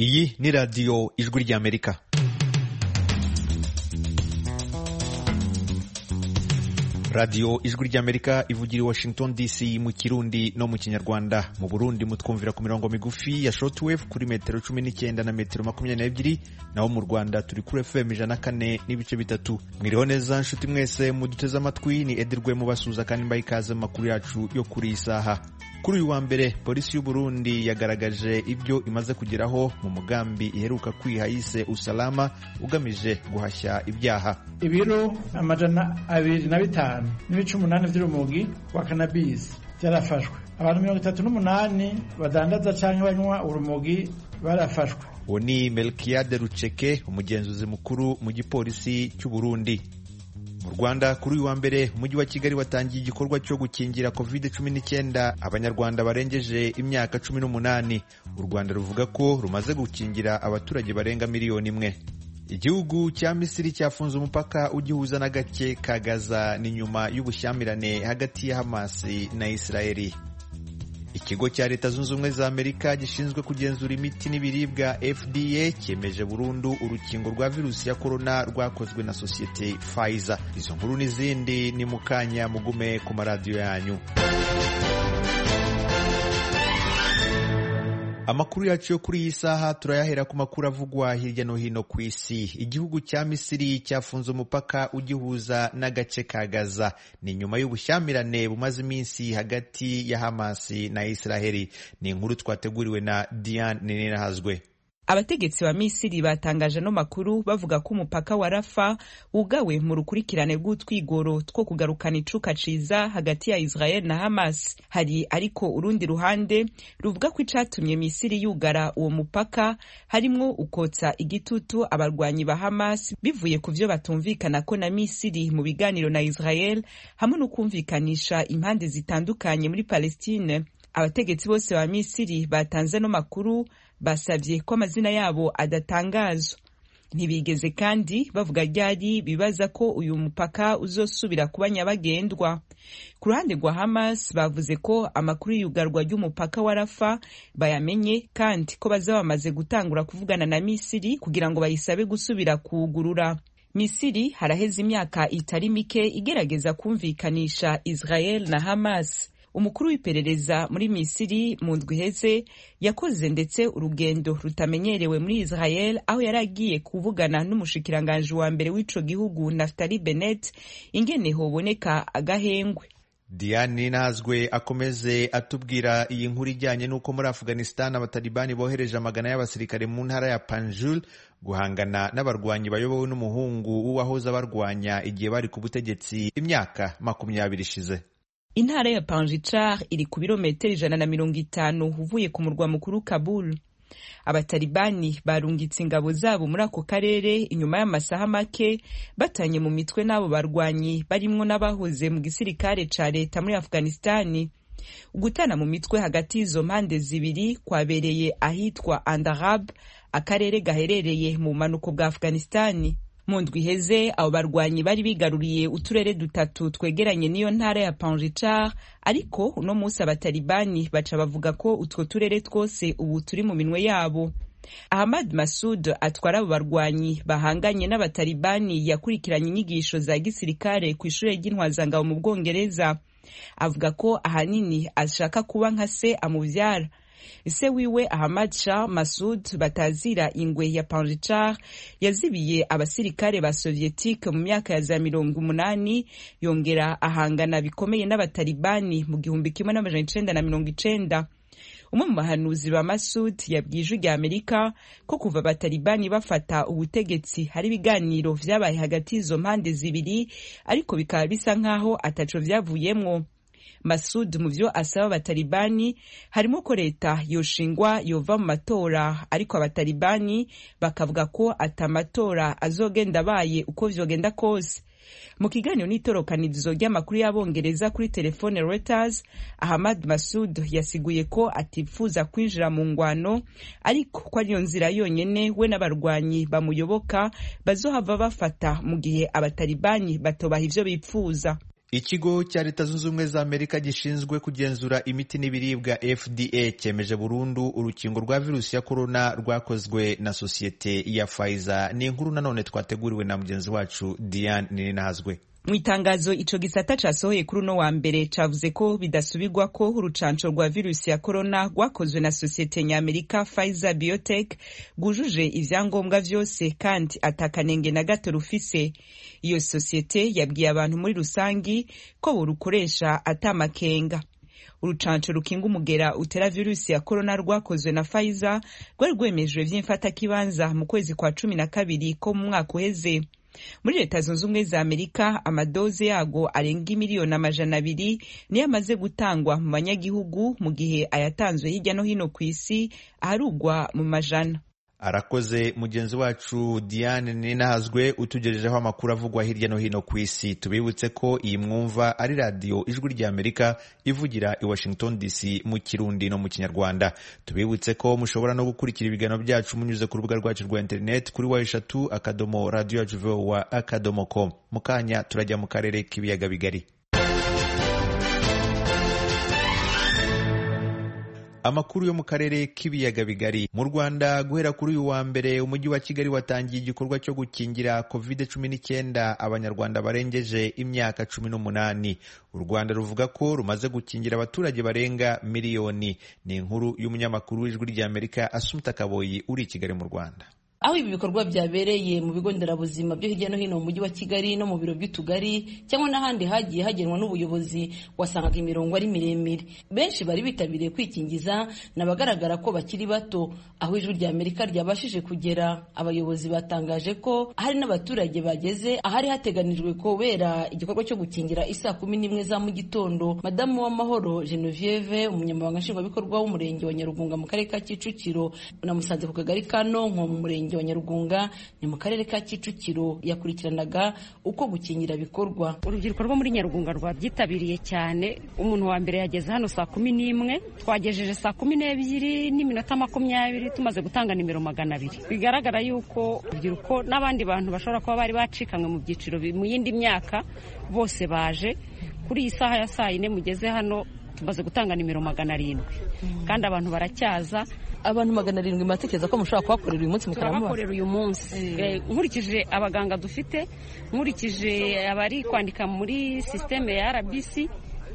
iyi ni radiyo ijwi ry'amerika radiyo ijwi ry'amerika ivugira i washington dc mu kirundi no mu kinyarwanda mu burundi mutwumvira ku mirongo migufi ya shortwave kuri metero cumi n'icyenda na metero makumyabiri n'ebyiri naho mu rwanda turi kuri fm ijana na kane n'ibice bitatu mwiriho neza nshuti mwese muduteze amatwi ni edirwe mubasuza kandi mbaha ikaze mu makuru yacu yo kuri iyi saha kuri uyu wa mbere polisi y'u Burundi yagaragaje ibyo imaze kugeraho mu mugambi iheruka kwiha yise usalama ugamije guhashya ibyaha ibiro amajana abiri na bitanu n'ibice umunani by'urumogi wa kanabisi byarafashwe abantu mirongo itatu n'umunani badandaza cyangwa banywa urumogi barafashwe uwo ni melkiyade ruceke umugenzuzi mukuru mu gipolisi cy'u Burundi mu rwanda kuri uyu wa mbere umujyi wa kigali watangiye igikorwa cyo gukingira covid 19 abanyarwanda barengeje imyaka 18 u rwanda ruvuga ko rumaze gukingira abaturage barenga miliyoni imwe igihugu cya misiri cyafunze umupaka ugihuza na gake ka gaza ni nyuma y'ubushyamirane hagati ya hamasi na isirayeli ikigo cya leta zunze ubumwe za amerika gishinzwe kugenzura imiti n'ibiribwa fda cyemeje burundu urukingo rwa virusi ya korona rwakozwe na sosiyete pfizer izo nkuru n'izindi ni mukanya mugume ku maradiyo yanyu amakuru yacu yo kuri iyi saha turayahera ku makuru avugwa hirya no hino ku isi igihugu cya misiri cyafunze umupaka ugihuza n'agace ka gaza ni nyuma y'ubushyamirane bumaze iminsi hagati ya hamasi na isiraheli ni inkuru twateguriwe na diane ninahazwe abategetsi ba misiri batangaje ano makuru bavuga ko umupaka wa rafa wugawe mu rukurikirane rw'utwigoro two kugarukana icuka ciza hagati ya israel na hamas hari ariko urundi ruhande ruvuga ko icatumye misiri yugara uwo mupaka harimwo ukotsa igitutu abarwanyi ba hamas bivuye ku vyo batumvikana ko na misiri mu biganiro na israel hamwe no kumvikanisha impande zitandukanye muri palestine abategetsi bose ba misiri batanze ano makuru basabye ko amazina yabo adatangazwa ntibigeze kandi bavuga ryari bibaza ko uyu mupaka uzosubira kuba nyabagendwa ku ruhande rwa hamas bavuze ko amakuru y'iyugarwa ry'umupaka wa rafa bayamenye kandi ko bazaba bamaze gutangura kuvugana na misiri kugira ngo bayisabe gusubira kuwugurura misiri haraheze imyaka itari mike igerageza kumvikanisha israel na hamas umukuru w'iperereza muri misiri mu ndwi iheze yakoze ndetse urugendo rutamenyerewe muri israel aho yari agiye kuvugana n'umushikiranganji wa mbere w'ico gihugu naftali benet ingene hoboneka agahengwe diane nazwe akomeze atubwira iyi nkuru ijyanye n'uko muri afghanistan abatalibani bohereje amagana y'abasirikare mu ntara ya panjul guhangana n'abarwanyi bayobowe n'umuhungu w'uwahoze abarwanya igihe bari ku butegetsi imyaka makumyabiri ishize intara ya panjicar iri ku birometero ijana na mirongo itanu uvuye ku murwa mukuru kabul abatalibani barungitse ingabo zabo muri ako karere inyuma y'amasaha make batanye mu mitwe n'abo barwanyi barimwo n'abahoze mu gisirikare ca leta muri afghanistani ugutana mu mitwe hagati y'izo mpande zibiri kwabereye ahitwa andarab akarere gaherereye mu bumanuko bwa afghanistani mu ndwi iheze abo barwanyi bari bigaruriye uturere dutatu twegeranye n'iyo ntara ya panjicar ariko uno munsi abatalibani baca bavuga ko utwo turere twose ubu turi mu minwe yabo ahamad masud atwara abo barwanyi bahanganye n'abatalibani yakurikiranye inyigisho za gisirikare ku ishuri ry'intwazangabo mu bwongereza avuga ko ahanini ashaka kuba nka se amubyara ise wiwe Ahmad Shah Masud batazira ingwe ya Panjichar yazibiye abasirikare ba sovietike mu myaka ya za mirongo umunani yongera ahangana bikomeye n'abatalibani mu gihumbi kimwe n'amajana icenda na mirongo icenda umwe mu bahanuzi ba Masud yabwije rya Amerika ko kuva abatalibani bafata ubutegetsi hari ibiganiro vyabaye hagati y'izo mpande zibiri ariko bikaba bisa nk'aho ataco vyavuyemwo masud mu byo asaba abatalibani harimo ko leta yoshingwa yova mu matora ariko abatalibani bakavuga ko atamatora azogenda abaye uko vyogenda kose mu kiganiro n'itorokanirizo ry'amakuru y'abongereza kuri telefone reuters ahmad masud yasiguye ko atifuza kwinjira mu ngwano ariko ko ariyo nzira yonyene we n'abarwanyi bamuyoboka bazohava bafata mu gihe abatalibani batobaha ivyo bipfuza ikigo cya leta zunze ubumwe za amerika gishinzwe kugenzura imiti n'ibiribwa fda cyemeje burundu urukingo rwa virusi ya korona rwakozwe na sosiyete ya fayiza ni inkuru nanone twateguriwe na mugenzi wacu diane ninahazwe mu itangazo ico gisata casohoye kuri uno wa mbere cavuze ko bidasubirwa ko urucanco rwa virusi ya korona rwakozwe na sosiyete nyamerika Pfizer Biotech rwujuje ivyangombwa vyose kandi atakanenge na gato rufise iyo sosiyete yabwiye abantu muri rusangi ko borukoresha atamakenga urucanco rukinga umugera utera virusi ya korona rwakozwe na Pfizer rwari rwemejwe vy'imfatakibanza mu kwezi kwa cumi na kabiri ko mu mwaka uheze muri leta zunze ubumwe za amerika amadoze yago arenga imiliyoni amajana abiri niyo amaze gutangwa mu banyagihugu mu gihe ayatanzwe hirya no hino ku isi aharugwa mu majana arakoze mugenzi wacu diane ninahazwe utugejejeho amakuru avugwa hirya no hino ku isi tubibutse ko iyi mwumva ari radiyo ijwi rya amerika ivugira i washington dc mu kirundi no mu kinyarwanda tubibutse ko mushobora no gukurikira ibiganiro byacu munyuze ku rubuga rwacu rwa interineti kuri wa eshatu akadomo radiyo yacu vowa akadomo com mu kanya turajya mu karere k'ibiyaga bigari amakuru yo mu karere k'ibiyaga bigari mu rwanda guhera kuri uyu wa mbere umujyi wa kigali watangiye igikorwa cyo gukingira covid cumi n'icyenda abanyarwanda barengeje imyaka cumi n'umunani u rwanda ruvuga ko rumaze gukingira abaturage barenga miliyoni ni inkuru y'umunyamakuru w'ijwi ry'amerika asumta kaboyi uri i kigali mu rwanda aho ibi bikorwa byabereye mu bigo nderabuzima byo hirya no hino mu mujyi wa kigali no mu biro by'utugari cyangwa n'ahandi hagiye hagenwa n'ubuyobozi wasangaga imirongo ari miremire benshi bari bitabiriye kwikingiza ni abagaragara ko bakiri bato aho ijwi rya amerika ryabashije kugera abayobozi batangaje ko hari n'abaturage bageze ahari hateganijwe kubera igikorwa cyo gukingira isaa kumi n'imwe za mu gitondo madamu w'amahoro genevieve umunyamabanga nshingwabikorwa w'umurenge wa nyarugunga mu karere ka kicukiro namusanze ku kagari ka nonko mu murenge murenge wa nyarugunga ni mu karere ka kicukiro yakurikiranaga uko gukingira bikorwa urubyiruko rwo muri nyarugunga rwabyitabiriye cyane umuntu wa mbere yageze hano saa kumi n'imwe twagejeje saa kumi n'ebyiri n'iminota makumyabiri tumaze gutanga nimero magana abiri bigaragara yuko urubyiruko n'abandi bantu bashobora kuba bari bacikanywe mu byiciro mu yindi myaka bose baje kuri iyi saha ya saa yine mugeze hano tumaze gutanga nimero magana arindwi kandi abantu baracyaza abantu magana arindwi muratekereza ko mushobora kuhakorera uyu munsi turabakorera uyu munsi nkurikije abaganga dufite nkurikije abari kwandika muri sisiteme ya rbc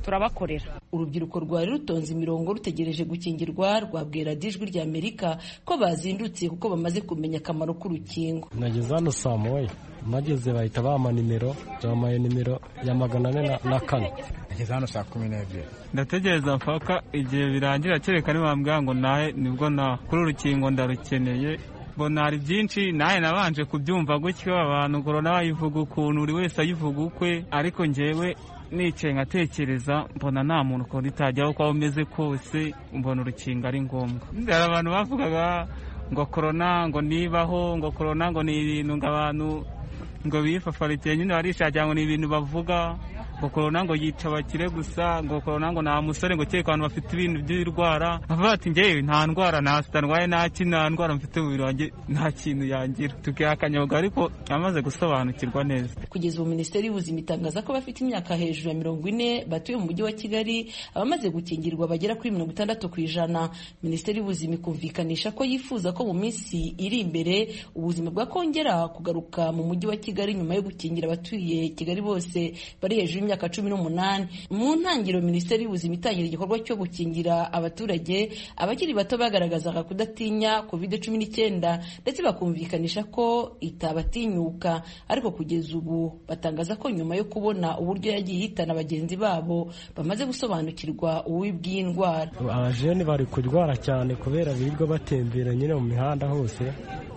turabakorera urubyiruko rwari rutonze imirongo rutegereje gukingirwa rwabwira ijwi rya amerika ko bazindutse kuko bamaze kumenya akamaro k'urukingo nageze hano saa moya mageze bahita bampa nimero bamaye nimero ya magana ane na kane nageze hano saa kumi n'ebyiri ndategereza mpaka igihe birangira kereka nibambwira ngo nahe nibwo na kuri urukingo ndarukeneye mbona hari byinshi nawe nabanje kubyumva gutyo abantu korona bayivuga ukuntu buri wese ayivuga ukwe ariko ngewe nicaye nkatekereza mbona nta muntu ukuntu itajyaho uko umeze kose mbona urukingo ari ngombwa hari abantu bavugaga ngo korona ngo nibaho ngo korona ngo ni ibintu ngo abantu ngo bifafarikiye nyine barishagira ngo ni ibintu bavuga ngo korona ngo yica abakire gusa ngo korona ngo nta musore ngo kereka abantu bafite ibintu by'indwara bavuga bati ngewe nta ndwara nta sida ndwaye nta kintu nta ndwara mfite umubiri wanjye nta kintu yangira tukihakanyabwa ariko amaze gusobanukirwa neza kugeza ubu minisiteri y'ubuzima itangaza ko bafite imyaka hejuru ya mirongo ine batuye mu mujyi wa kigali abamaze gukingirwa bagera kuri mirongo itandatu ku ijana minisiteri y'ubuzima ikumvikanisha ko yifuza ko mu minsi iri imbere ubuzima bwakongera kugaruka mu mujyi wa kigali nyuma yo gukingira abatuye kigali bose bari hejuru imyaka cumi n'umunani mu ntangiriro minisiteri y'ubuzima itangira igikorwa cyo gukingira abaturage abakiri bato bagaragazaga kudatinya kovide cumi n'icyenda ndetse bakumvikanisha ko itabatinyuka ariko kugeza ubu batangaza ko nyuma yo kubona uburyo yagiye yitana bagenzi babo bamaze gusobanukirwa ububi indwara abajeni bari kurwara cyane kubera birirwa batembera nyine mu mihanda hose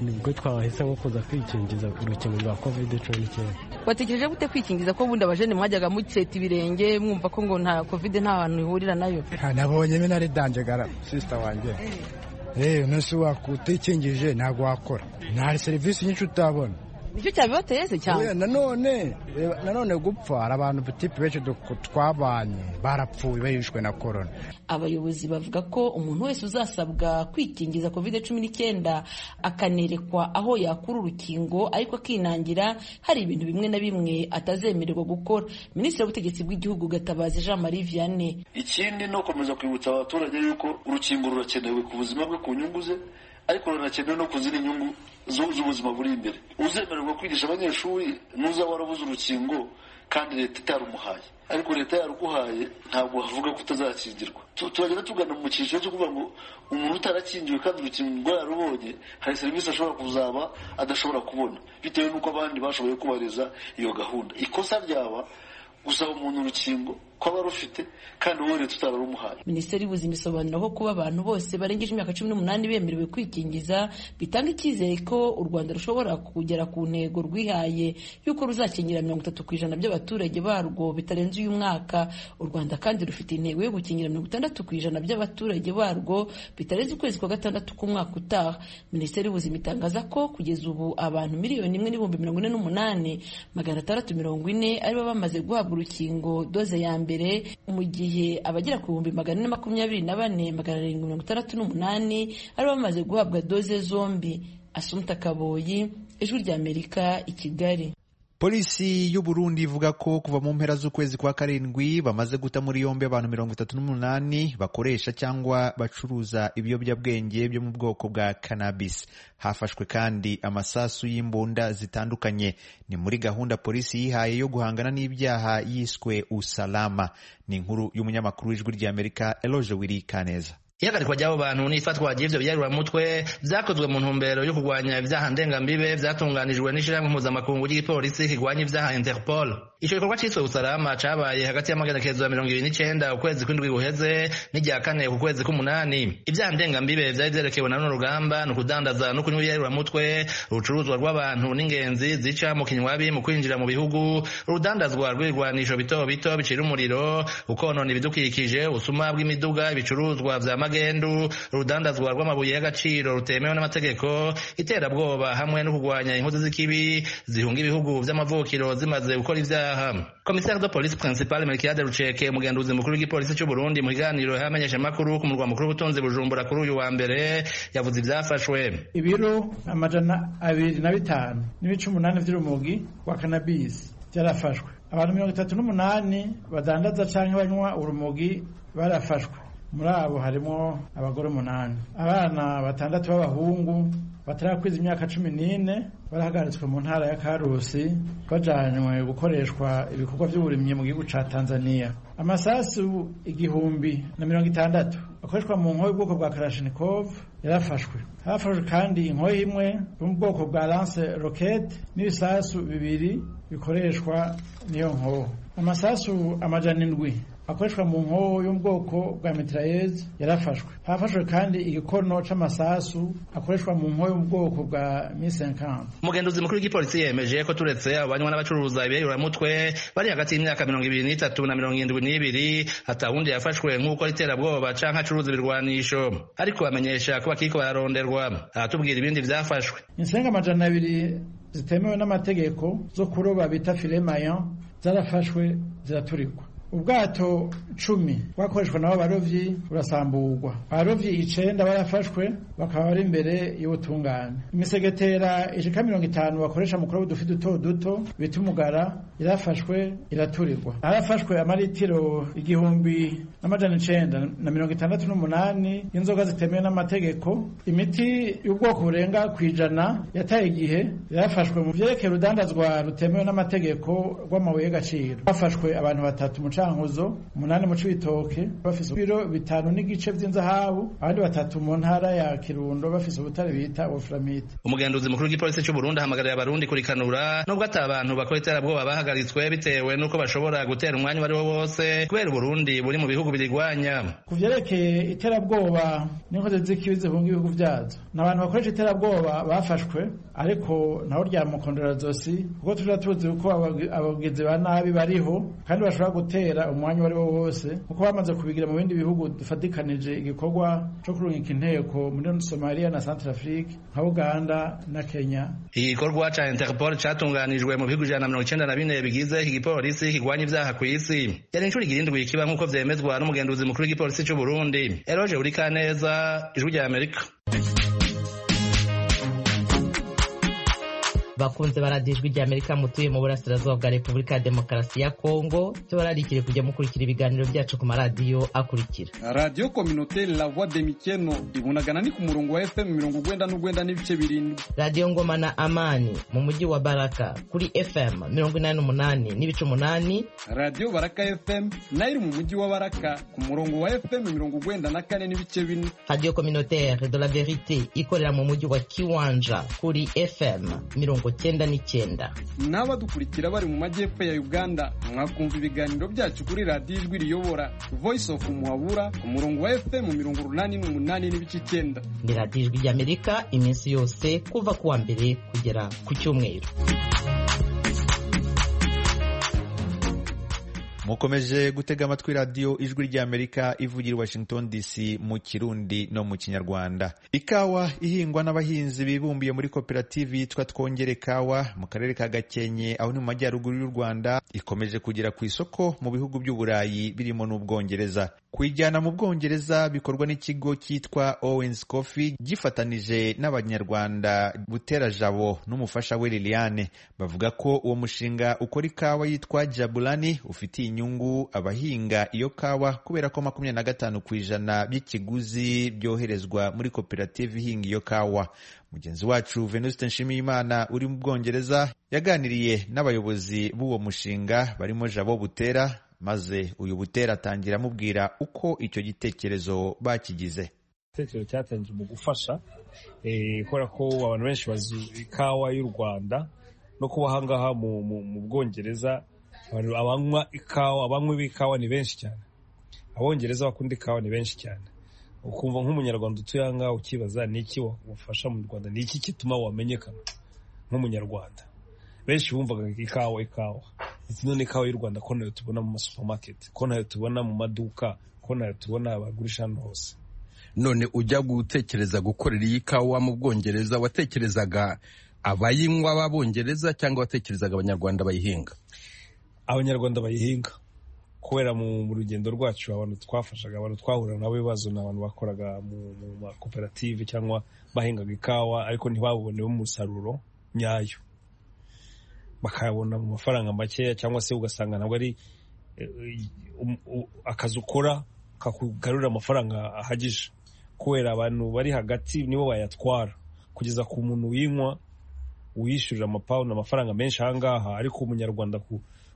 nibwo twabahise nko kuza kwikingiza urukingo rwa kovide cumi n'icyenda batekereje gute kwikingiza ko ubundi abajeni mwajyaga museta ibirenge mwumva ko ngo nta kovide nta hantu ihurira nayo nabonye bino ari danjagara sisita wanjye rero umunsi wakutse ikingije ntabwo wakora nta serivisi nyinshi utabona nicyo cyabibateze cyane Oya, nanone reba, nanone gupfa hari abantu butipe benshi duk- twabanye barapfuye bahishwe na korona abayobozi bavuga ko umuntu wese uzasabwa kwikingiza covid cumi n'icyenda akanerekwa aho yakura urukingo ariko akinangira hari ibintu bimwe na bimwe atazemererwa gukora minisitiri w'ubutegetsi bw'igihugu gatabazi jean marie vianney ikindi ni ukomeza kwibutsa abaturage yuko urukingo rurakenewe ku buzima bwe ku nyungu ze ariko runakenewe no ku zindi nyungu zu- z'ubuzima buri imbere uzemererwa kwigisha abanyeshuri nuza warabuze urukingo kandi leta itarumuhaye ariko leta yaruguhaye ntabwo havuga ko utazakingirwa Tu- turagenda tugana mu cyiciro cyo kuvuga ngo umuntu utarakingiwe kandi urukingo yararubonye hari serivisi ashobora kuzaba adashobora kubona bitewe n'uko abandi bashoboye kubahiriza iyo gahunda ikosa ryaba gusaba umuntu urukingo ko aba arufite kandi wowe leta utararumuhaye minisiteri y'ubuzima isobanura ko kuba abantu bose barengeje imyaka cumi n'umunani bemerewe kwikingiza bitanga icyizere ko u rwanda rushobora kugera ku ntego rwihaye y'uko ruzakingira mirongo itatu ku ijana by'abaturage barwo bitarenze uyu mwaka u rwanda kandi rufite intego yo gukingira mirongo itandatu ku ijana by'abaturage barwo bitarenze ukwezi kwa gatandatu k'umwaka utaha minisiteri y'ubuzima itangaza ko kugeza ubu abantu miliyoni imwe n'ibihumbi mirongo ine n'umunani magana atandatu mirongo ine aribo bamaze guhabwa urukingo doze ya mbere mu gihe abagera ku bihumbi magana ane makumyabiri na bane magana arindwi mirongo itandatu n'umunani aribo bamaze guhabwa doze zombi asumta kaboyi ijwi ry'amerika i kigali polisi y'u Burundi ivuga ko kuva mu mpera z'ukwezi kwa karindwi bamaze guta muri yombi abantu mirongo itatu n'umunani bakoresha cyangwa bacuruza ibiyobyabwenge byo mu bwoko bwa cannabis hafashwe kandi amasasu y'imbunda zitandukanye ni muri gahunda polisi yihaye yo guhangana n'ibyaha yiswe usalama ni inkuru y'umunyamakuru w'ijwi ry'amerika eloge wiri kaneza ihagarikwa ry'abo bantu n'ifatwa ry'ivyo byaruramutwe byakozwe mu ntumbero yo kurwanya ibyaha ndengambibe byatunganijwe n'ishirahamwe mpuzamakungu ry'igipolisi kirwanya ibyaha interpol ico gikorwa ciswe usalama cabaye hagati y'amagenekezo ya mirongo ibiri n'icenda ukwezi kw'indwi guheze n'irya kane ku kwezi k'umunani ibyaha ndengambibe vyari vyerekewe na runo rugamba ni ukudandaza no kunywa ibiyaruramutwe urucuruzwa rw'abantu n'ingenzi zica mu kinywabi mu kwinjira mu bihugu urudandazwa rw'ibigwanisho bito bito bicira umuriro ukonona ibidukikije ubusuma bw'imiduga ibicuruzwa vya magendu urudandazwa rw'amabuye y'agaciro rutemewe n'amategeko iterabwoba hamwe no kurwanya inkozi z'ikibi zihunga ibihugu vy'amavukiro zimaze gukora ivyaha komisari de polisi principal melkiade ruceke umugenduzi mukuru w'igipolisi cy'u burundi mu kiganiro y'amenyeshamakuru ku murwa mukuru w'ubutunzi bujumbura kuri uyu wa mbere yavuze ivyafashwe ibiro amajana abiri na bitanu n'ibice umunani by'urumogi rwa kanabisi byarafashwe abantu mirongo itatu n'umunani badandaza cyangwa banywa urumogi barafashwe muri abo harimo abagore umunani abana batandatu b'abahungu batarakwiza imyaka cumi n'ine barahagaritswe mu ntara ya karusi bajanywe gukoreshwa ibikorwa by'uburimyi mu gihugu ca tanzania amasasu igihumbi na mirongo itandatu akoreshwa mu nkoyo y'ubwoko bwa kalashnikov yarafashwe harafashwe kandi inkoyo imwe yo mu bwoko bwa lance rocket n'ibisasu bibiri bikoreshwa n'iyo nkoho amasasu amajana indwi akoreshwa mu nkoho yo mu bwoko bwa mitraillez yarafashwe harafashwe kandi igikono c'amasasu akoreshwa mu nkoho yo mu bwoko bwa misenkamp umugenduzi mukuru w'igipolisi yemeje ko turetse abanywa n'abacuruza ibiyayuramutwe bari hagati y'imyaka mirongo ibiri n'itatu na mirongo irindwi n'ibiri atawundi yafashwe nk'uko ari iterabwoba canke acuruza ibirwanisho ariko bamenyesha ko bakiriko bararonderwa aratubwira ibindi vyafashwe insenga amajana abiri zitemewe n'amategeko zo kuroba bita file mayan zarafashwe ziraturikwa ubwato cumi bwakoreshwa n'abo barovyi burasamburwa abarovyi icenda barafashwe bakaba bari imbere y'ubutungane imisegetera ishika mirongo itanu bakoresha mu kuroba udufi duto duto bita umugara irafashwe iraturirwa harafashwe amaritiro igihumbi n'amajana icenda na mirongo itandatu n'umunani y'inzoga zitemewe n'amategeko imiti y'ubwoko burenga ku ijana yataye igihe yarafashwe mu vyerekeye urudandazwa rutemewe n'amategeko rw'amabuye y'agaciro hafashwe abantu batatu mu cankuzo umunani mu cibitoke bafise ibiro bitanu n'igice vy'inzahabu abandi batatu mu ntara ya kirundo bafise ubutare bita ofuramite umugenduzi mukuru w'igipolisi c'u burundi ahamagarira abarundi kurikanura nubwo ata abantu bakora iterabwoba bahagaritswe bitewe n'uko bashobora gutera umwanya uwo ari wo wose kubera uburundi buri mu bihugu birigwanya ku vyerekeye iterabwoba n'inkozi z'ikibi zihunga ibihugu vyazo ni abantu bakoresha iterabwoba bafashwe ariko nabo ryamukondora zosi kuko tujya tuzi uko abagi- abagizi ba nabi bariho kandi bashobora gutera gutera umwanya uwo ari wo wose kuko bamaze kubigira mu bindi bihugu dufatikanije igikorwa cyo kurungika inteko muri somaliya na centrafrique nka uganda na kenya iki gikorwa ca interpol catunganijwe mu bihugu ijana na mirongo icenda na bine bigize iki gipolisi kigwanya ibyaha ku isi yari inshuro igirindwi kiba nk'uko vyemezwa n'umugenduzi mukuru w'igipolisi c'u burundi eroge urikaneza ijwi rya amerika bakunze baradijwi rya amerika mutuye mu burasirazuba bwa repubulika ya demokarasi ya kongo tubararikire kujya mukurikira ibiganiro byacu ku maradiyo akurikira radiyo kominote la voix de mikeno ibunagana ni ku murongo wa fm mirongo ugwenda n'ugwenda n'ibice birindwi radiyo ngoma na amani mu mujyi wa baraka kuri fm mirongo inani n'umunani n'ibice umunani radiyo baraka fm nayo iri mu mujyi wa baraka ku murongo wa fm mirongo ugwenda na kane n'ibice bine radiyo kominotere de la verite ikorera mu mujyi wa kiwanja kuri fm mirongo cyenda n'icyenda n'abadukurikira bari mu majyepfo ya uganda mwakumva ibiganiro byacu kuri radiyo ijwi riyobora voice of muhabura ku murongo wa fm mirongo urunani n'umunani n'ibice icyenda ni radiyo ijwi ry'amerika iminsi yose kuva ku wa mbere kugera ku cyumweru mukomeje gutega amatwi radiyo ijwi ry'amerika ivugira i washington dc mu kirundi no mu kinyarwanda ikawa ihingwa n'abahinzi bibumbiye muri koperative yitwa twongere kawa mu karere ka gakenke aho ni mu majyaruguru y'u rwanda ikomeje kugera ku isoko mu bihugu by'uburayi birimo n'ubwongereza kuyijyana mu bwongereza bikorwa n'ikigo cyitwa owens coffee gifatanije n'abanyarwanda butera jabo n'umufasha we liliane bavuga ko uwo mushinga ukora ikawa yitwa jabulani ufitiye inyungu abahinga iyo kawa kubera ko makumyabiri na gatanu ku ijana by'ikiguzi byoherezwa muri koperative ihinga iyo kawa mugenzi wacu venuste nshimiyimana uri mu bwongereza yaganiriye n'abayobozi b'uwo mushinga barimo jabo butera maze uyu butera atangira amubwira uko icyo gitekerezo bakigize igitekerezo cyatangiye mu gufasha kubera ko abantu benshi bazi ikawa y'u rwanda no kuba ahangaha mu bwongereza abanywa ikawa abanywi b'ikawa ni benshi cyane abongereza bakunda ikawa ni benshi cyane ukumva nk'umunyarwanda utuye ahangaha ukibaza ni iki wafasha mu rwanda ni iki gituma wamenyekana nk'umunyarwanda benshi bumvaga ikawa ikawa ndetse none ikawa y'u rwanda ko nayo tubona mu masupamaketi ko nayo tubona mu maduka ko nayo tubona abagurisha hano hose none ujya gutekereza gukorera iyi kawa mu bwongereza watekerezaga abayinywa b'abongereza cyangwa watekerezaga abanyarwanda bayihinga abanyarwanda bayihinga kubera mu rugendo rwacu abantu twafashaga abantu twahura nabo bibazo ni abantu bakoraga mu makoperative cyangwa bahingaga ikawa ariko ntibabonemo umusaruro nyayo bakayabona mu mafaranga makeya cyangwa se ugasanga ntabwo ari akazi ukora kakugarurira amafaranga ahagije kubera abantu bari hagati nibo bayatwara kugeza ku muntu uyinywa uyishyurira amapawundi amafaranga menshi ahangaha ariko umunyarwanda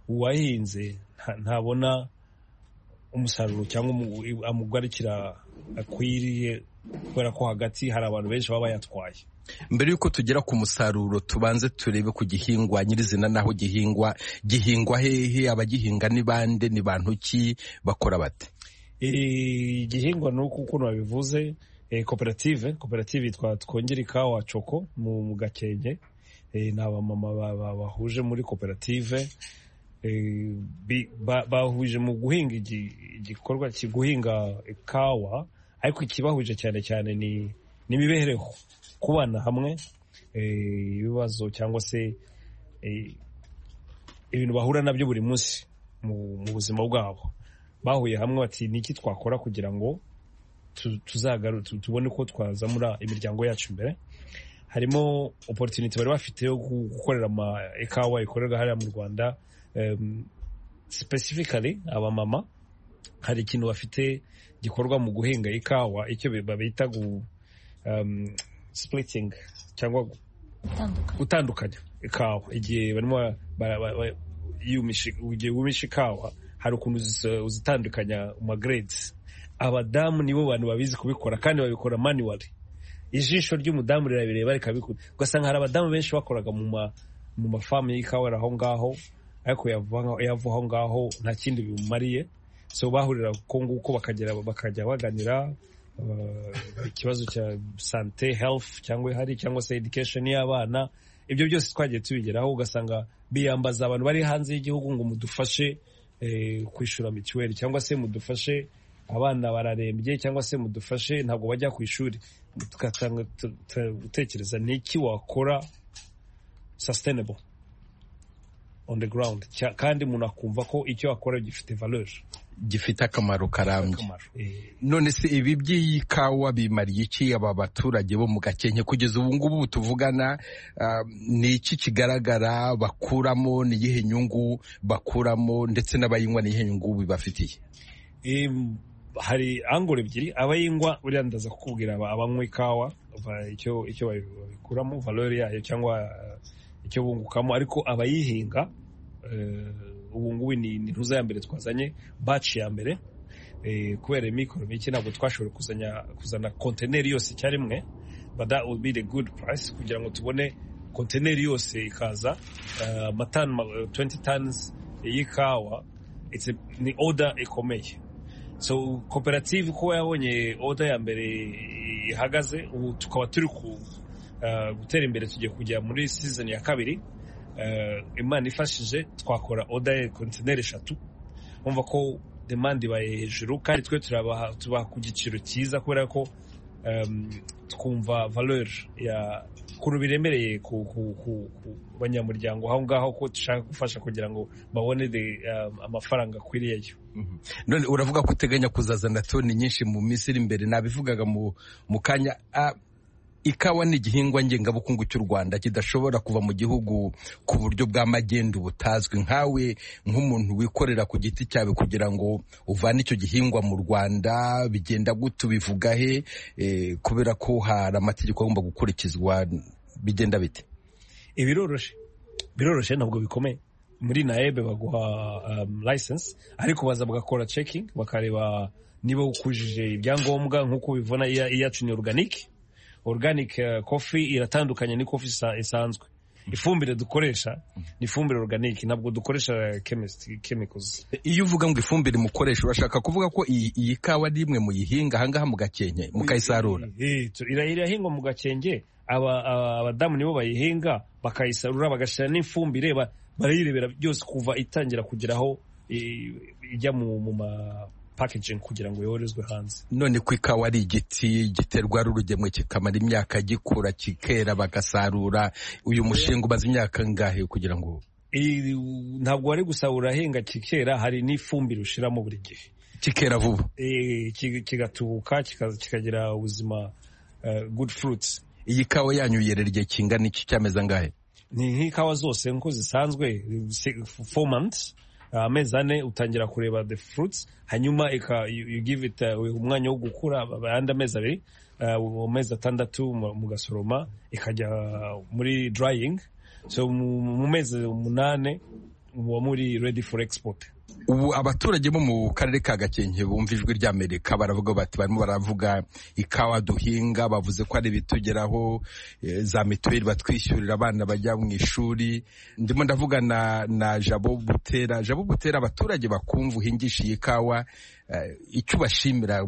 uwahinze ntabona umusaruro cyangwa amugarukira akwiriye kubera ko hagati hari abantu benshi baba bayatwaye mbere y'uko tugera ku musaruro tubanze turebe ku gihingwa nyirizina n'aho gihingwa gihingwa hehe abagihinga ni bande ni bantu ki bakora bate igihingwa ni uko ukuntu babivuze koperative koperative yitwa twongere ikawa coko mu gakenke ni abamama bahuje muri koperative bahuje mu guhinga igikorwa guhinga ikawa ariko ikibahuje cyane cyane ni n'imibereho kubana hamwe ibibazo cyangwa se ibintu bahura nabyo buri munsi mu buzima bwabo bahuye hamwe bati ni iki twakora kugira ngo tubone uko twazamura imiryango yacu imbere harimo opportunity bari bafite yo gukorera ikawa ikorerwa hariya mu rwanda specifically abamama hari ikintu bafite gikorwa mu guhinga ikawa icyo bita splitting cyangwa gutandukanya ikawa igihe barimo igihe wumisha ikawa hari ukuntu uzitandukanya magrades abadamu nibo bantu babizi kubikora kandi babikora manually ijisho ry'umudamu rirabireba rikabikora ugasanga hari abadamu benshi bakoraga mu mafamu y'ikawa aho ngaho ariko yava aho ngaho nta kindi bimumariye so bahurira uko nguko bakajya baganira ikibazo cya sante health cyangwa ihari cyangwa se education y'abana ibyo byose twagiye tubigeraho ugasanga biyambaza abantu bari hanze y'igihugu ngo mudufashe kwishura mituweli cyangwa se mudufashe abana bararembye cyangwa se mudufashe ntabwo bajya ku ishuri tugatanga gutekereza ni iki wakora sustainable on the ground Cya- kandi umuntu akumva ko icyo akora gifite valeur gifite akamaro karambye akamaro Eh, none se ibi by'iyi kawa bimariye iki aba baturage bo mu gakenke kugeza ubu ngubu tuvugana ah, ni iki kigaragara bakuramo ni iyihe nyungu bakuramo ndetse n'abayinywa ni iyihe nyungu bibafitiye Em, hari angoro ebyiri abayinywa buriya ndaza kukubwira aba- abanywa ikawa ba- icyo icyo babi- babikuramo valeur yayo cyangwa eh, icyo bungukamo ariko abayihinga eh, ubu ngubu ni ni ntuza ya mbere twazanye batch ya mbere eh, kubera amikoro mike ntabwo twashoboye kuzanya kuzana konteneri yose icyarimwe but that will be the good price kugira ngo tubone konteneri yose ikaza eh, amatani ma- 20 tons y'ikawa it's a- ni order ikomeye so koperative kuba yabonye order ya mbere ihagaze ubu tukaba turi ku eh, gutera imbere tugiye kujya muri season ya kabiri Eh, imana ifashije twakora order ya kontineri eshatu umva ko demande ibaye hejuru kandi twe turabaha tubaha ku giciro cyiza kubera ko em, twumva valeur ya ukuntu biremereye ku, ku, ku, ku banyamuryango aho ngaho ko dushaka gufasha kugira ngo babone the, em, amafaranga akwiriyeyo none uravuga ko uteganya kuzazana toni nyinshi mu minsi iri imbere nabivugaga mu mu kanya Ah, ikawa ni igihingwa ngengabukungu cy'u rwanda kidashobora kuva mu gihugu ku buryo bw'amagenda butazwi nkawe nk'umuntu wikorera ku giti cyawe kugira ngo uvane icyo gihingwa mu rwanda bigenda gute ubivuga he Eh, kubera ko hari amategeko agomba gukurikizwa bigenda bite ibiroroshe biroroshe ntabwo bikomeye muri naebe baguha um, license ariko baza bagakora checking bakareba niba ukujije ibyangombwa nk'uko ubibona iya- iyacu ni organic organic uh, coffee iratandukanye ni coffee isa- isanzwe ifumbire dukoresha ni ifumbire organic ntabwo dukoresha chemist, chemicals iyo uvuga ngo ifumbire mukoresha urashaka kuvuga ko iyi iyi kawa ari imwe muyihinga ahangaha mu gakenke mukayisarura Eh, tu- ira- irahingwa mu gakenge aba- aba- abadamu nibo bayihinga bakayisarura bagashyira n'ifumbire ba- barayirebera byose kuva itangira kugera aho eh, ijya mu mu ma packaging kugira ngo yoherezwe hanze none ku ikawa ari igiti giterwa ari urugemwe kikamara imyaka gikura kikera bagasarura uyu mushinga umaze imyaka ngahe kugira ngo Eh, ntabwo wari gusarura ahinga kikera hari n'ifumbire ushyiramo buri gihe kikera vuba Eh, ki- kigatubuka kikaza- kikagira ubuzima eh, good fruits iyi kawa yanyu yerera igihe kingana iki cy'amezi angahe ni nk'ikawa zose nkuko zisanzwe si- four months uh, amezi ane utangira kureba the fruits hanyuma ika, you, you give it uh, umwanya wo gukura ayandi amezi abiri uh, amezi atandatu mu- mugasoroma ikajya muri drying so mu, mu mezi umunane muba muri ready for export ubu abaturage bo mu karere ka gakenke bumva ijwi ry'amerika baravuga bati barimo baravuga ikawa duhinga bavuze ko ari ibitugeraho eh, za mituweli batwishyurira abana bajya mu ishuri ndimo ndavuga na, na jabo butera jabo butera abaturage bakumva uhingisha iyi kawa eh, icyo ubashimira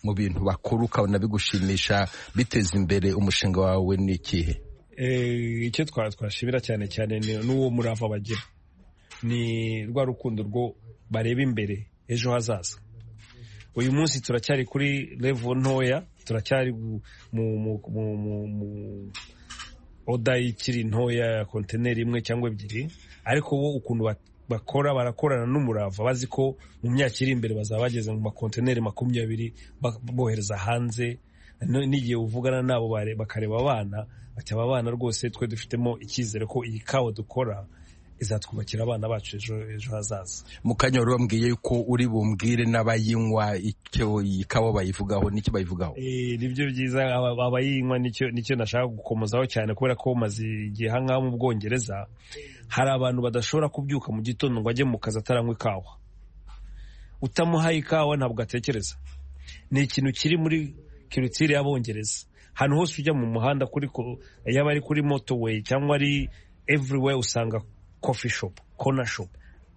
mu bintu bakora ukabona bigushimisha biteza imbere umushinga wawe ni ikihe Eh, icyo twa twashimira cyane cyane ni ni uwo murava bagira ni rwa rukundo rwo bareba imbere ejo hazaza uyu munsi turacyari kuri level ntoya turacyari mu, mu, mu, mu, mu oda ikiri ntoya ya kontineri imwe cyangwa ebyiri ariko bo ukuntu bat- bakora barakorana n'umurava bazi ko mu myaka iri imbere bazaba bageze mu makontineri makumyabiri ba- bohereza hanze No- n'igihe uvugana nabo bare- bakareba abana bati aba bana rwose twe dufitemo icyizere ko iyi kawa dukora izatwubakira abana bacu ejo ejo hazaza mu kanya wari wambwiye ko uri bumbwire n'abayinywa icyo iyi kawa bayivugaho n'icyo bayivugaho Eh, nibyo byiza aba- abayinywa nicyo nicyo nashaka gukomozaho cyane kubera ko maze igihe ahangaha mu bwongereza hari abantu badashobora kubyuka mu gitondo ngo ajye mu kazi ataranywa ikawa utamuhaye ikawa ntabwo atekereza ni ikintu kiri muri kirutire y'abongereza ahantu hose ujya mu muhanda kuri ko- yaba ari kuri motorway cyangwa ari everywhere usanga coffee shop corner shop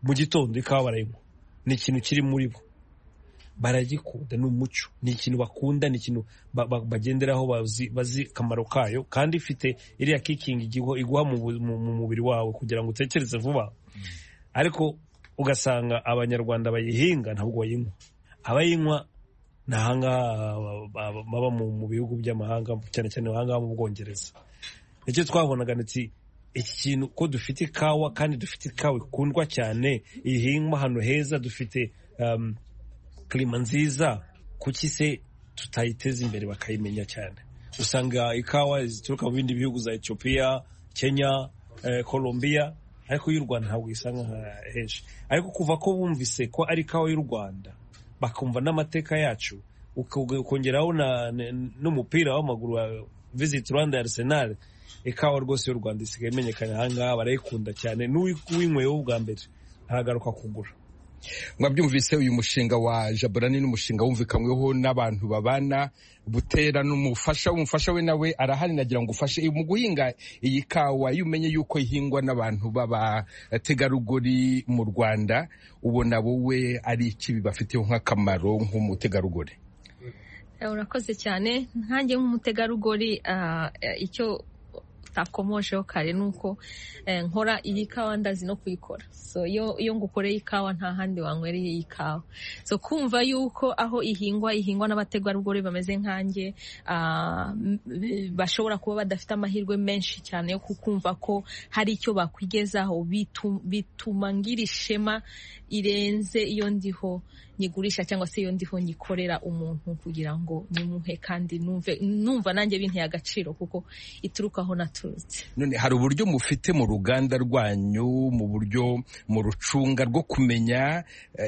mu gitondo ikawa barayinywa ni ikintu kiri muri bo baragikunda ni umuco ni ikintu bakunda ni ikintu ba- ba- bagenderaho bazi bazi akamaro kayo kandi ifite iriya kikingi iguha mu bu- mu- mu mubiri wawe kugira ngo utekereze vuba ariko ugasanga abanyarwanda bayihinga ntabwo bayinywa abayinywa ni ahangaha baba mu bihugu by'amahanga cyane cyane ahangaha mu bwongereza nicyo twabonaga nti iki kintu ko dufite ikawa kandi dufite ikawa ikundwa cyane ihingwa ahantu heza dufite kirima nziza kuki se tutayiteza imbere bakayimenya cyane usanga ikawa zituruka mu bindi bihugu za Ethiopia Kenya eh, Colombia ariko y'u Rwanda ntabwo isanga henshi ariko kuva ko bumvise ko ari ikawa y'u Rwanda bakumva n'amateka yacu ukongeraho n'umupira w'amaguru wa Visit Rwanda ya Arsenal ikawa rwose y'u Rwanda isigaye imenyekana ahangaha barayikunda cyane n'uwinyweyeho bwa mbere aragaruka kugura mwabyumvise uyu mushinga wa jaburani n'umushinga wumvikanyweho n'abantu babana butera n'umufasha umufasha we nawe arahari nagira ngo ufashe mu guhinga iyi kawa iyo umenye yuko ihingwa n'abantu b'abategarugori mu rwanda ubona wowe ari iki bibafiteho nk'akamaro nk'umutegarugori urakoze cyane nkange nk'umutegarugori icyo utakomosheho kare ni uko nkora iyi kawa ndazi no kuyikora so iyo ngukoreye ikawa nta handi wanywereye iyi kawa so kumva yuko aho ihingwa ihingwa n'abategarugori bameze nkanjye bashobora kuba badafite amahirwe menshi cyane yo kukumva ko hari icyo bakwigezaho bituma ngira ishema irenze iyo ndiho nyigurisha cyangwa se iyo ndiho nyikorera umuntu kugira ngo nimuhe kandi numva nanjye binteye agaciro kuko ituruka aho natu none hari uburyo mufite mu ruganda rwanyu mu buryo mu rucunga rwo kumenya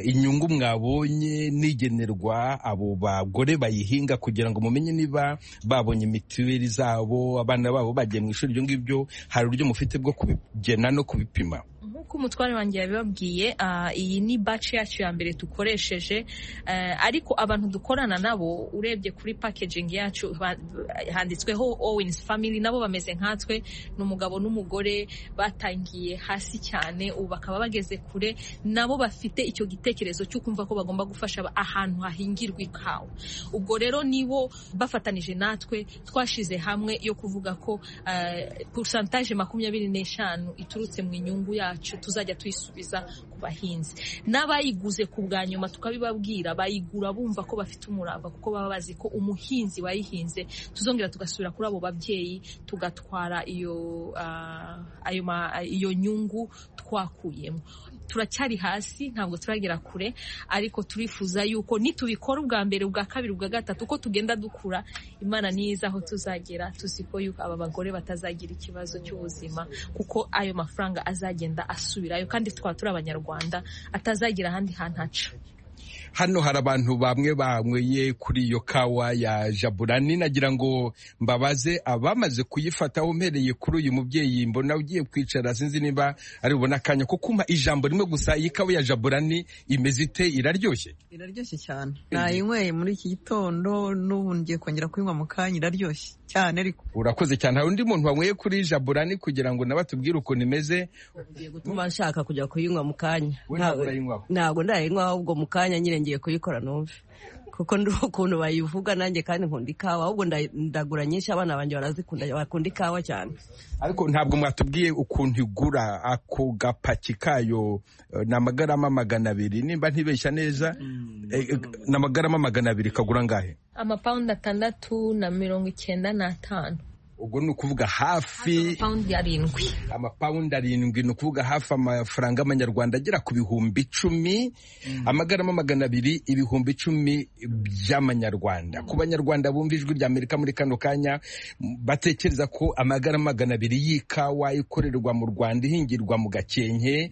inyungu mwabonye n'igenerwa abo bagore bayihinga kugira ngo mumenye niba babonye mituweli zabo abana babo bagiye mu ishuri ibyo ngibyo hari uburyo mufite bwo kubigena no kubipima nk'uko umutware wanjye yabibabwiye iyi ni baci yacu ya mbere dukoresheje ariko abantu dukorana nabo urebye kuri pakegingi yacu handitsweho owens family nabo bameze nkatwe ni umugabo n'umugore batangiye hasi cyane ubu bakaba bageze kure nabo bafite icyo gitekerezo cyo kumva ko bagomba gufasha ahantu hahingirwa ikawa ubwo rero nibo bafatanije natwe twashize hamwe yo kuvuga ko porosantaje makumyabiri n'eshanu iturutse mu inyungu yacu tuzajya tuyisubiza ku bahinzi n'abayiguze ku bwa nyuma tukabibabwira bayigura bumva ko bafite umurava kuko baba bazi ko umuhinzi wayihinze tuzongera tugasubira kuri abo babyeyi tugatwara iyo nyungu twakuyemo turacyari hasi ntabwo turagera kure ariko turifuza yuko nitubikora ubwa mbere ubwa kabiri ubwa gatatu uko tugenda dukura imana niyiza aho tuzagera tuzi ko aba bagore batazagira ikibazo cy'ubuzima kuko ayo mafaranga azagenda asubirayo kandi tukaba turi abanyarwanda atazagira ahandi hantu haca hano hari abantu bamwe banyweye kuri iyo kawa ya jaburani nagira ngo mbabaze abamaze kuyifataho mpereye kuri uyu mubyeyi mbona ugiye kwicara sinzi niba ari bubone akanya ko kumpa ijambo rimwe gusa iyi kawa ya jaburani imeze ite iraryoshye iraryoshye cyane nayinyweye muri iki gitondo n'ubu ngiye kongera kuyinywa mu kanya iraryoshye cyane ariko urakoze cyane hari undi muntu wanyweye kuri jaburani kugira ngo nawe atubwire ukuntu imeze ugiye gutuma nshaka kujya kuyinywa mu kanya ntabwo ndayinywa ahubwo mu kanya nyine ngiye kuyikora numve kuko ndi ukuntu bayivuga nanjye kandi nkunda ikawa ahubwo ndagura nyinshi abana banjye barazikunda bakunda ikawa cyane ariko ntabwo mwatubwiye ukuntu igura ako gapaki kayo ni amagarama magana abiri nimba ntibeshya neza ni amagarama magana abiri kagura ngahe amapawundi atandatu na mirongo icyenda n'atanu ubwo ni ukuvuga hafi amapawundi arindwi amapawundi arindwi ni ukuvuga hafi amafaranga y'amanyarwanda agera ku bihumbi icumi amagarama magana abiri ibihumbi icumi by'amanyarwanda ku banyarwanda bumva ijwi rya amerika muri kano kanya batekereza ko amagarama magana abiri y'ikawa ikorerwa mu rwanda ihingirwa mu gakenke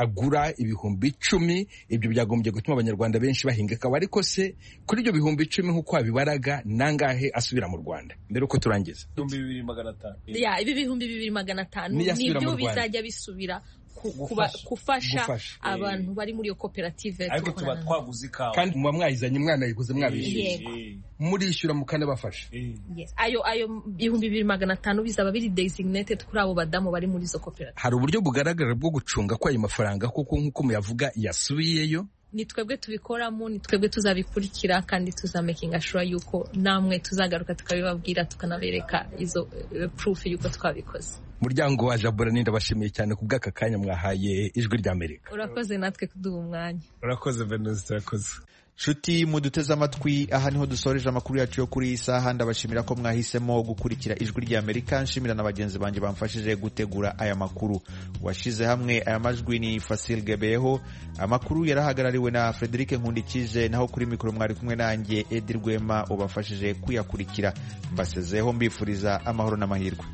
agura ibihumbi icumi ibyo byagombye gutuma abanyarwanda benshi bahinga ikawa ariko se kuri ibyo bihumbi icumi nk'uko wabibaraga nangahe asubira mu rwanda mbere uko turangiza ibihumbi bibiri magana atanu ibi bihumbi bibiri magana atanu nibyo bizajya bisubira gufasha abantu bari muri iyo koperative ariko tuba twaguze ikawa kandi muba mwayizanye mwana yiguze mwabishyuye murishyura mukanabafasha ayo ayo ibihumbi bibiri magana atanu bizaba biri designated kuri abo badamu bari muri izo koperative hari uburyo bugaragara bwo gucunga ko ayo mafaranga kuko nk'uko muyavuga yasubiyeyo ni twebwe tubikoramo ni twebwe tuzabikurikira kandi tuzamekinga shura yuko namwe tuzagaruka tukabibabwira tukanabereka izo eh, proof yuko twabikoze muryango wa jabura ndabashimiye cyane ku bw'aka kanya mwahaye ijwi ry'amerika urakoze natwe kuduha umwanya urakoze venusi urakoze nshuti muduteze amatwi aha niho dusoreje amakuru yacu yo kuri iyi saha ndabashimira ko mwahisemo gukurikira ijwi rya amerika nshimira na bagenzi banjye bamfashije gutegura aya makuru washyize hamwe aya majwi ni fasil gebeho amakuru yarahagarariwe na frederic nkundikije naho kuri mikoro mwari kumwe nanjye edi rwema ubafashije kuyakurikira mbasezeho mbifuriza amahoro n'amahirwe